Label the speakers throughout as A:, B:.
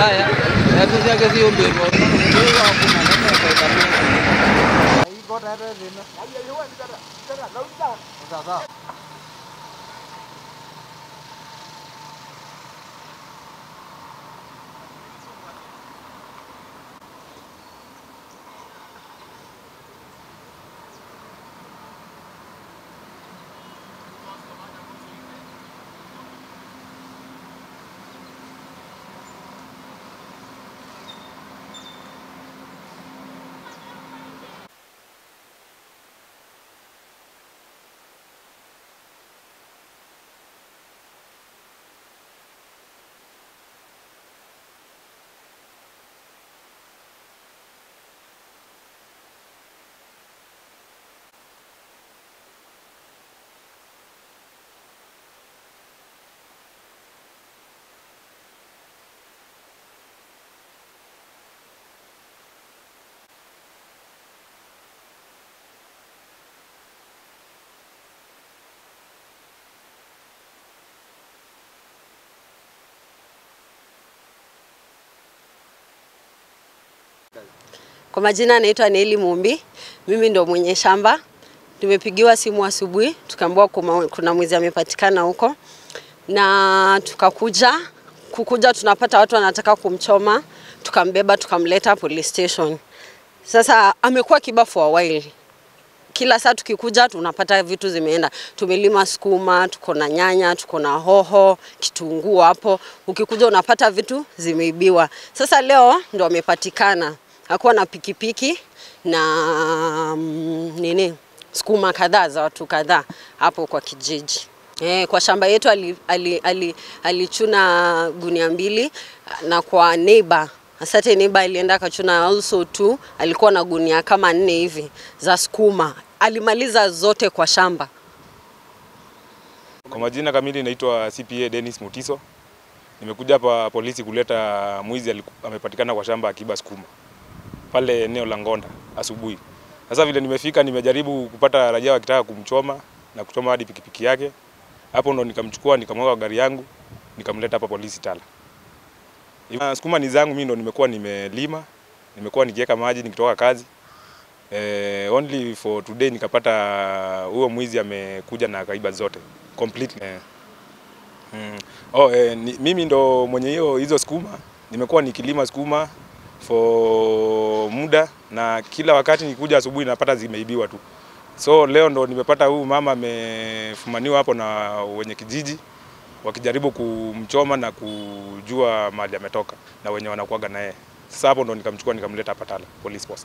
A: mbaya yapi yake sio mbemo ndio hakuna namna ya kuitamia iko tayari tena sasa
B: Kwa majina anaitwa Neli Mumbi, mimi ndo mwenye shamba. Tumepigiwa simu asubuhi, tukaambiwa kuma- kuna mwizi amepatikana huko, na tukakuja. Kukuja tunapata watu wanataka kumchoma, tukambeba tukamleta police station. Sasa amekuwa kiba for a while kila saa tukikuja tunapata vitu zimeenda. Tumelima sukuma, tuko na nyanya, tuko na hoho, kitunguu hapo. Ukikuja unapata vitu zimeibiwa. Sasa leo ndo amepatikana, hakuwa na pikipiki na mm, nini sukuma kadhaa za watu kadhaa hapo kwa kijiji. Eh, kwa shamba yetu alichuna ali, ali, alichuna gunia mbili na kwa neighbor Asante neighbor alienda akachuna also tu, alikuwa na gunia kama nne hivi za sukuma, alimaliza zote kwa shamba.
C: Kwa majina kamili naitwa CPA Dennis Mutiso. Nimekuja hapa polisi kuleta mwizi aliku- amepatikana kwa shamba akiba sukuma pale eneo la Ngonda asubuhi. Sasa vile nimefika, nimejaribu kupata raia wakitaka kumchoma na kuchoma hadi pikipiki yake. Hapo ndo nikamchukua nikamweka kwa gari yangu nikamleta hapa polisi Tala. Ah, Sukuma ni zangu mimi ndo nimekuwa nimelima, nimekuwa nikiweka maji nikitoka kazi. Eh, only for today nikapata huyo mwizi amekuja na akaiba zote complete. Eh. Mm. Oh, eh, ni, mimi ndo mwenye hiyo hizo sukuma, nimekuwa nikilima sukuma for muda na kila wakati nikikuja asubuhi napata zimeibiwa tu. So leo ndo nimepata huyu mama amefumaniwa hapo na wenye kijiji wakijaribu kumchoma na kujua mahali ametoka na wenye wanakuaga na yeye. Sasa hapo ndo nikamchukua nikamleta hapa Tala police post.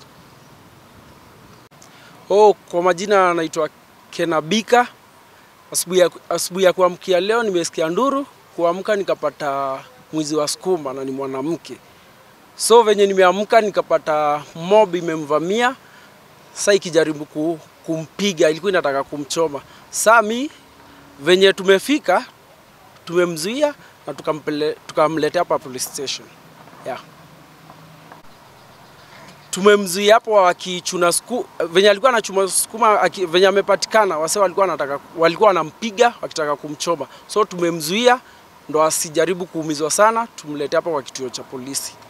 D: Oh, kwa majina naitwa Kenabika. Asubuhi ya, asubuhi ya kuamkia leo nimesikia nduru, kuamka nikapata mwizi wa sukuma na ni mwanamke. So venye nimeamka nikapata mob imemvamia, sasa ikijaribu ku, kumpiga, ilikuwa inataka kumchoma. Saa mi venye tumefika tumemzuia na tukampele, tukamletea hapa police station. Yeah tumemzuia hapo wakichuna suku, venye alikuwa anachuma sukuma aki, venye amepatikana wase walikuwa wanataka walikuwa wanampiga wakitaka kumchoma, so tumemzuia ndo asijaribu kuumizwa sana, tumlete hapa kwa kituo cha polisi.